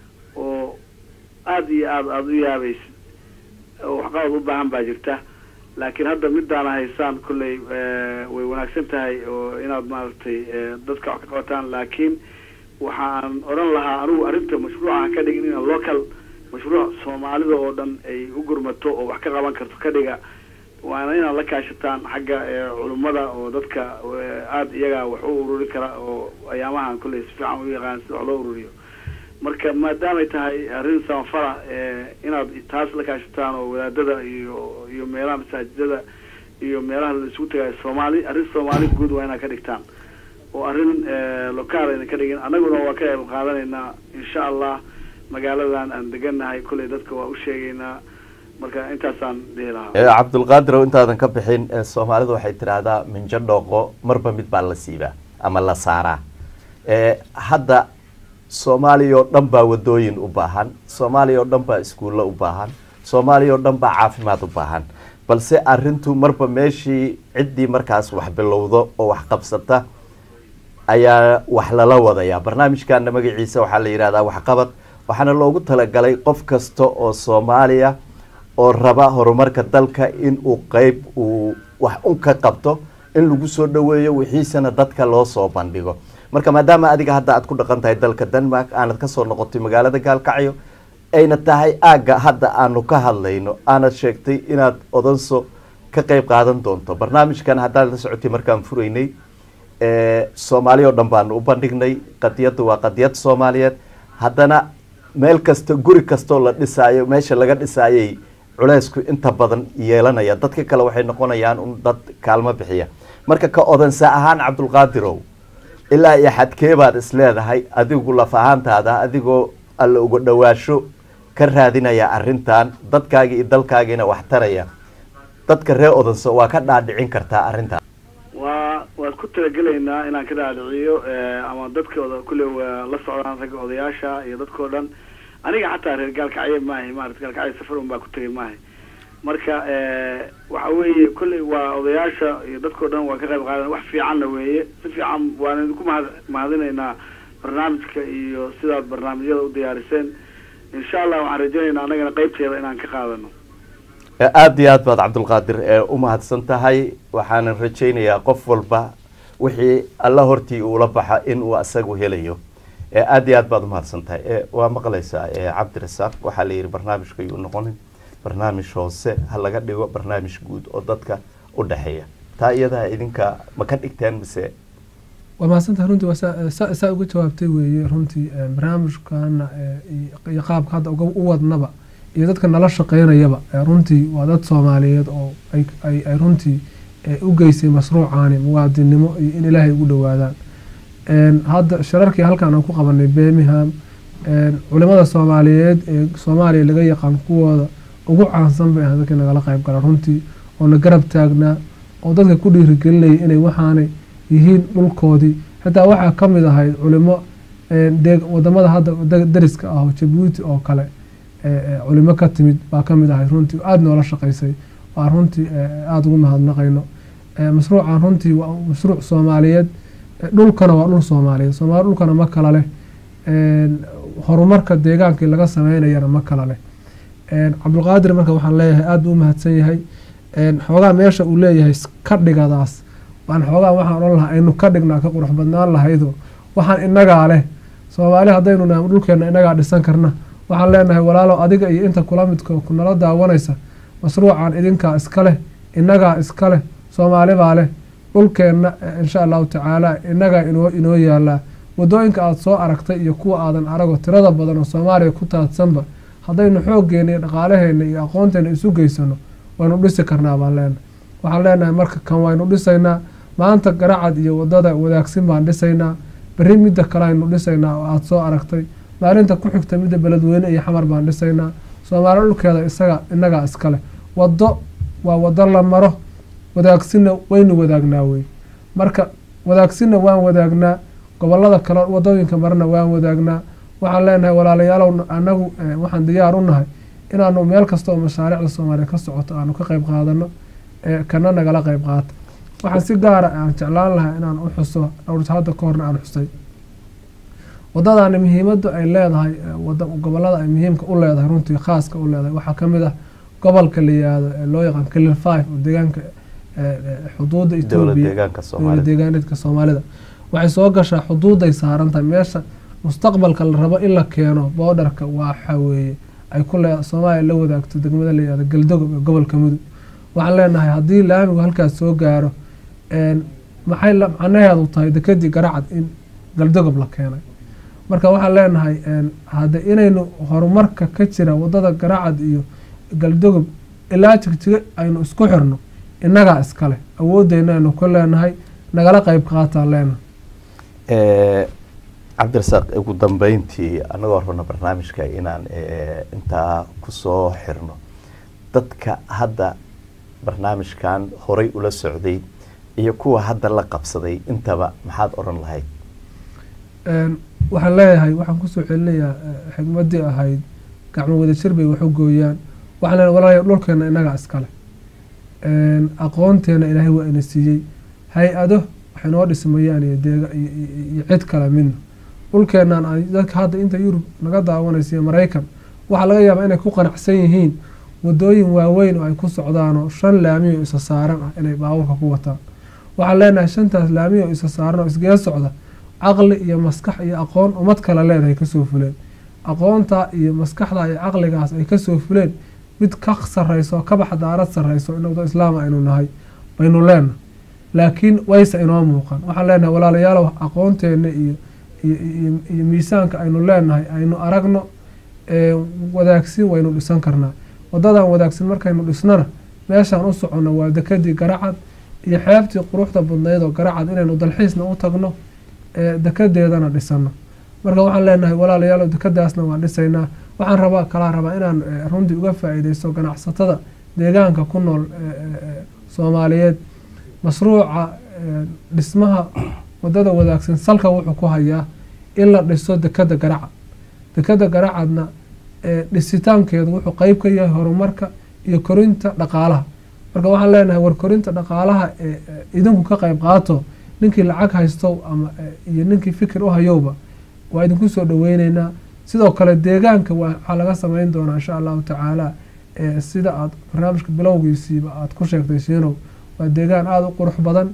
oo aada iyo aada aada u yaabaysa oo waxqabad u baahan baa jirta laakiin hadda midaana haysaan kolley eh, way wanaagsan tahay oo inaad maaragtay eh, dadka wax ka qabataan laakiin waxaan odhan lahaa anigu arrinta mashruuca ka dhigin in local mashruuc soomaalida oo dhan ay u gurmato oo wax ka qaban karto ka dhiga waana inaad la kaashataan xagga eh, culummada oo dadka eh, aada iyaga wax u ururi kara oo ayaamahan kolley si fiican u yaqaan sida wax loo ururiyo marka maadaamay tahay arrin samafala eh, inaad taas la kaashataan oo wadaadada iyo iyo meelaha masaajidada iyo meelaha la isugu tagayo soomaali arrin soomaali guud waa inaad ka dhigtaan oo arrin eh, locaal ayna ka dhigin annaguna waa ka qayb qaadanaynaa insha allah magaaladan aan degannahay kolley dadka waa u sheegaynaa marka intaasaan dhihi lahaa Eh, cabdulqaadir oo intaadan ka bixin eh, soomaalidu waxay tidhaahdaa minjo dhooqo marba mid baa la siibaa ama la saaraa Eh, hadda soomaaliya oo dhan baa wadooyin u baahan soomaaliya oo dhan baa iskuullo u baahan soomaaliya oo dhan baa caafimaad u baahan balse arrintu marba meeshii ciddii markaas wax bilowdo oo wax qabsata ayaa wax lala wadayaa barnaamijkana magaciisa waxaa la yidhahdaa waxqabad waxaana loogu talagalay qof kasta oo soomaaliya oo raba horumarka dalka in uu qeyb uu wax un ka qabto in lagu soo dhaweeyo wixiisana dadka loo soo bandhigo marka maadaama adiga hadda aad ku dhaqan tahay dalka denmark aanad kasoo noqotay magaalada gaalkacyo ayna tahay aagga hadda aanu ka hadlayno aanad sheegtay inaad odanso ka qeyb qaadan doonto barnaamijkan haddaad la socotay markaan furaynay ee, soomaali oo dhan baanu u bandhignay qadiyaddu waa qadiyad soomaaliyeed haddana meel kasta guri kastoo la dhisaayo meesha laga dhisaayay culeysku inta badan yeelanaya dadka kale waxay noqonayaan un dad kaalmo bixiya marka ka odansa ahaan cabdulqaadirow ilaa iyo xadkee baad is leedahay adigu laf ahaantaada adigoo alla uga dhawaasho ka raadinaya arrintan dadkaagi iyo dalkaagiina wax taraya dadka reer odanso waa ka dhaadhicin kartaa arrintan waa waad ku talagelaynaa inaan ka dhaadhiciyo eh, ama dadkooda kulle waa la socdaan ragga odayaasha iyo dadkoo dhan aniga xataa reer gaalkacyo maahay maarata gaalkacyo safar un baa ku tegay maahay marka eh, waxa weeye kolley waa odayaasha iyo dadkoo dhan waa ka qayb qaadan wax fiicanna weeye si fiican waan idinku mahad mahadinaynaa barnaamijka iyo sidaad barnaamijyada u diyaariseen insha allah waxaan rajaynaynaa annagana qeybteeda inaan ka qaadano aada iyo aad baad cabdulqaadir ee u mahadsan tahay waxaanan rajaynayaa qof walba wixii alla hortii uula baxa in uu asagu helayo ee aada iyo aad baad umahadsan tahay ee waa maqlaysaa ee cabdirasaaq waxaa la yidhi barnaamijka yuu noqonin barnaamij hoose ha laga dhigo barnaamij guud oo dadka u dhexeeya taa iyadaa idinka ma ka dhigteen mise waa mahadsantahay runtii waa saa- saa saa uga jawaabtay weeye runtii eh, barnaamijkana eh, iyo- iyo qaabka hadda uga u wadnaba iyo dadka nala shaqeynayaba eh, runtii waa dad soomaaliyeed oo ay ay ay runtii eh, u geysay mashruucaani muwaadinnimo iyo in ilaahay ugu dhowaadaan En, hadda shirarkii halkan aan ku qabanay birmingham en, culimada soomaaliyeed ee soomaaliya laga yaqaan kuwooda ugu caansan bay ahayd dadkii nagala qayb gala runtii oo na garab taagnaa oo dadka ku dhiirigelinayay inay waxaanay yihiin dhulkoodii xitaa waxaa ka mid ahayd culimo en, deeg- wadamada hadda da- dariska ah oo jabuuti oo kale e, e, culimo ka timid baa ka mid ahayd runtii aada noola shaqaysay waa runtii e, aada ugu mahadnaqayno E, mashruucan runtii waa mashruuc soomaaliyeed E, dhulkana waa dhul soomaaliyeed soomaali dhulkana ma kala leh En, horumarka deegaankii laga sameynayana ma kala leh En, cabdulqaadir marka waxaan leeyahay aada buu u mahadsan yahay En, xoogaa meesha uu leeyahay s- ka dhigadaas waan xoogaa waxaan odhan lahaa aynu ka dhignaa ka qurux badnaan lahaydo waxaan inagaa leh soomaali haddaynu nahay dhulkeena inagaa dhisan karna waxaan leenahay walaalow adiga iyo inta kula midka kunala daawanaysa mashruucan idinkaa iska leh inagaa iska leh soomaali baa leh dhulkeenna eh, insha allahu tacaala inagaa inoo inoo yaalaa wadooyinka aada soo aragtay iyo kuwa aadan arago tirada badan oo soomaaliya ku taadsanba haddaynu xooggeena iyo dhaqaalaheena iyo aqoonteena isu geysano waynu dhisi karnaa baan leenahay waxaan leenahay marka kan waynu dhisaynaa maanta garacad iyo wadada wadaagsin baan dhisaynaa berri midda kale aynu dhisaynaa oo aada soo aragtay maalinta ku xigta midda beledweyne iyo xamar baan dhisaynaa soomaali dhulkeeda isaga inagaa iskale waddo waa waddo la maro wadaagsinna waynu wadaagnaa wey marka wadaagsinna waan wadaagnaa gobolada kale wadooyinka marna waan wadaagnaa waxaan leenahay walaalayaalow anagu eh, waxaan diyaar u nahay inaanu meel kasta oo mashaariicda soomaaliya ka socoto aanu ka qayb qaadano ee kana nagala qayb qaata waxaan si gaara aan jeclaan lahaa inaan u xuso dhowr hadda ka horna aan xusay wadadani muhiimada ay leedahay eh, wada gobolada ay muhiimka u leedahay runtii khaaska u leedahay waxaa kamid ah gobolka la yihahdo ee loo yaqaan clean five oo deegaanka eh, eh, xuduuda dowlad etoobiya deegaanka dowlad soomaalida deegaaneedka soomaalida waxay soo gashaa xuduuday saaran tahay meesha mustaqbalka la rabo in la keeno boodarka waxa weeye ay ku le soomaaliya la wadaagto degmada la yihahdo galdogob ee gobolka mudug waxaan leenahay haddii laamigu halkaas soo gaaro een, maxay la- macnaheedu tahay dekedii garacad in galdogob la keenay marka waxaan leenahay een, hadde inaynu horumarka ka jira wadada garacad iyo galdogob ilaa jigjiga aynu isku xirno innagaa iskale awoodeyna aynu ku leenahay nagala qayb qaataan leenahay Eh, cabdirasaaq ugu dambeyntii anagoo rabna barnaamijka inaan eh, intaa kusoo xirno dadka hadda barnaamijkan horay ula socday iyo kuwa hadda la qabsaday intaba maxaad odhan lahayd Een, waxaan leeyahay waxaan kusoo celinayaa eh, xigmadii ahayd gacmo wadajir bay wax u gooyaan waxaan leeyahay walaalayaal dhulkeena innagaa iskale Een, aqoonteena ilaahay waa ina siiyey hay-ado waxay noo dhismayaan iyo deega iyo- iyo iyo cid kale midna dhulkeenan ay dadka hadda inta yurub naga daawanaysa iyo maraykan waxaa laga yaabaa inay ku qanacsan yihiin wadooyin waaweyn oo ay ku socdaan oo shan laami oo isa saaran ah inay baabuurka ku wataan waxaan leenahay shantaas laami oo isa saaran oo isgee socda caqli iyo maskax iyo aqoon ummad kale leedahay kasoo fuleen aqoonta iyo maskaxda iyo caqligaas ay kasoo fuleen mid ka sarreyso ka baxdaarad sarreyso in wado islaam aynu nahay baynu leenahay laakiin wayse inoo muuqan waxaan leenahay walaalayaalow aqoonteena iyo iyo- iyo iyo miisaanka aynu leenahay aynu aragno ee, wadaagsin waynu dhisan karnaa wadadan wadaagsin markaynu dhisnana meeshaan u soconno waa dekadii garacad iyo xeebtii quruxda badnayd oo garacad inaynu dalxiisna u tagno ee, dekadeedana dhisano marka waxaan leenahay walaalayaalow dekadaasna waan dhisaynaa waxaan rabaa kalaa rabaa inaan eh, runtii uga faa-iideysto ganacsatada deegaanka ku nool ee, ee, ee, soomaaliyeed mashruuca eh, dhismaha wadada wadaagsan salka wuxuu ku hayaa in la dhiso dekada garacad dekada garacadna eh, dhisitaankeedu wuxuu qeyb ka yahay horumarka iyo korinta dhaqaalaha marka waxaan leenahay war korinta dhaqaalaha ee ee, idinku ka qeyb qaato ninkii lacag haysto ama eh, iyo ninkii fikir u hayowba waa idinku soo dhaweyneynaa sidoo kale deegaanka waa- waxaa laga sameyn doonaa insha allahu tacaala eh, sida aad barnaamijka bilowgiisiiba aad ku sheegtay shiinow waa deegaan aada u qurux badan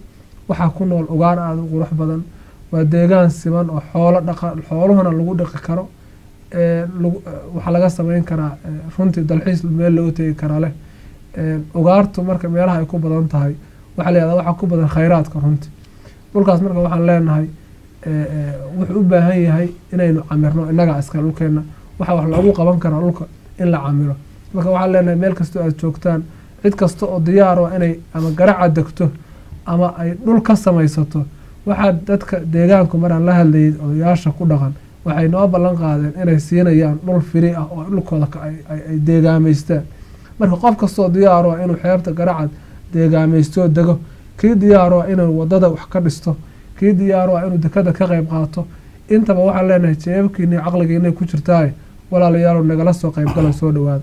waxaa ku nool ugaar aada u qurux badan waa deegaan siman oo xoolo dhaqa xooluhuna lagu dhaqi karo ee lagu waxaa laga sameyn karaa ee, runtii dalxiis meel looga tegi karaa leh ee, ugaartu marka meelaha ay ku badan tahay waxaa la yihahdaa waxaa ku badan khayraadka runtii dhulkaas marka waxaan leenahay ee, ee, wuxuu u baahan yahay inaynu camirno innaga iska dhulkeena waxaa wax loogu qaban karaa dhulka in la camiro marka waxaan leenahay meel kastoo aad joogtaan cid kasta oo diyaar ah inay ama garaca degto ama ay dhul ka samaysato waxaa dadka deegaanku maraan la hadlayay odayaasha ku dhaqan waxay noo ballan qaadeen inay siinayaan dhul firi ah oo dhulkooda ka- ay- ay ay deegaamaystaan marka qof kastoo diyaaro ah inuu xeebta garacad deegaamaysto dego kii diyaaro ah inuu wadada wax ka dhisto kii diyaaro ah inuu dekada ka qayb qaato intaba waxaan leenahay jeebabkiina iyo caqligiinay ku jirtaaye walaalayaalow nagala soo qaybgala soo dhawaada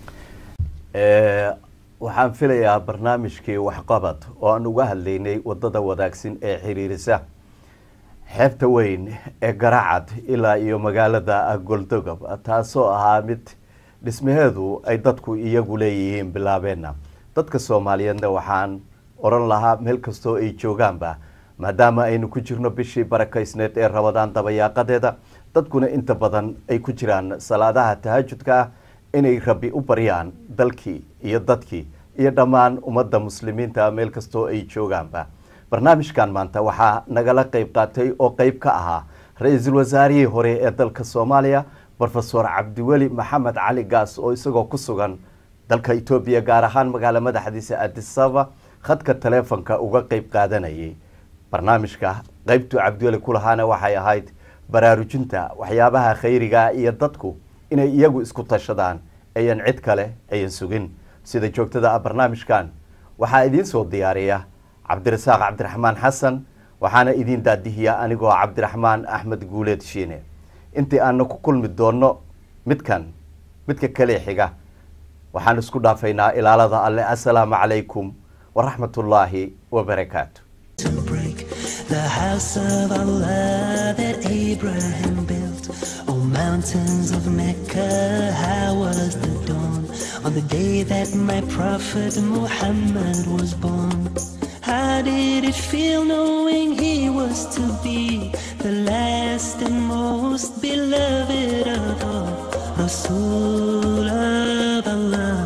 Ee, waxaan filayaa barnaamijkii waxqabad oo aan uga hadlaynay wadada wadaagsan ee xiriirisa xeebta weyn ee garacad ilaa iyo magaalada goldogob taasoo ahaa mid dhismaheedu ay dadku iyagu leeyihiin bilaabeena dadka soomaaliyeedna waxaan oran lahaa meel kastoo ay joogaanba maadaama aynu ku jirno bishii barakaysneed ee rabadaan dabayaaqadeeda dadkuna inta badan ay ku jiraan salaadaha tahajudka ah inay rabbi u baryaan dalkii iyo dadkii iyo dhammaan ummadda muslimiinta meel kastoo ay joogaanba barnaamijkan maanta waxaa nagala qayb qaatay oo qayb ka ahaa ra-iisul wasaarihii hore ee dalka soomaaliya brofesor cabdiweli maxamed cali gaas oo isagoo ku sugan dalka etoobiya gaar ahaan magaala madaxdiisa adisaba khadka taleefonka uga qayb qaadanayay barnaamijka qaybtu cabdiweli ku lahaana waxay ahayd baraarujinta waxyaabaha khayriga iyo dadku inay iyagu isku tashadaan ayan cid kale ayan sugin sida joogtada ah barnaamijkan waxaa idiin soo diyaariya cabdirasaaq cabdiraxmaan xasan waxaana idiin daadihiya anigoo cabdiraxmaan axmed guuleed shiine intii aana ku kulmi doonno midkan midka kale xiga waxaan isku dhaafaynaa ilaalada alle assalaamu calaykum waraxmatullaahi wabarakaatu to break the house of Allah that Abraham built. Oh, mountains of Mecca, how was the dawn on the day that my prophet Muhammad was born? How did it feel knowing he was to be the last and most beloved of all? Rasul of Allah,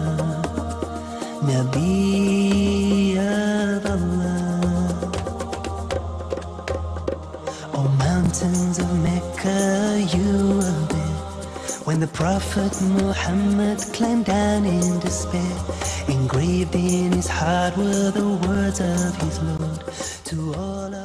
Nabi of Allah. Oh, mountains of Mecca, you were there when the Prophet Muhammad climbed down in despair. Engraved in his heart were the words of his Lord to all. Of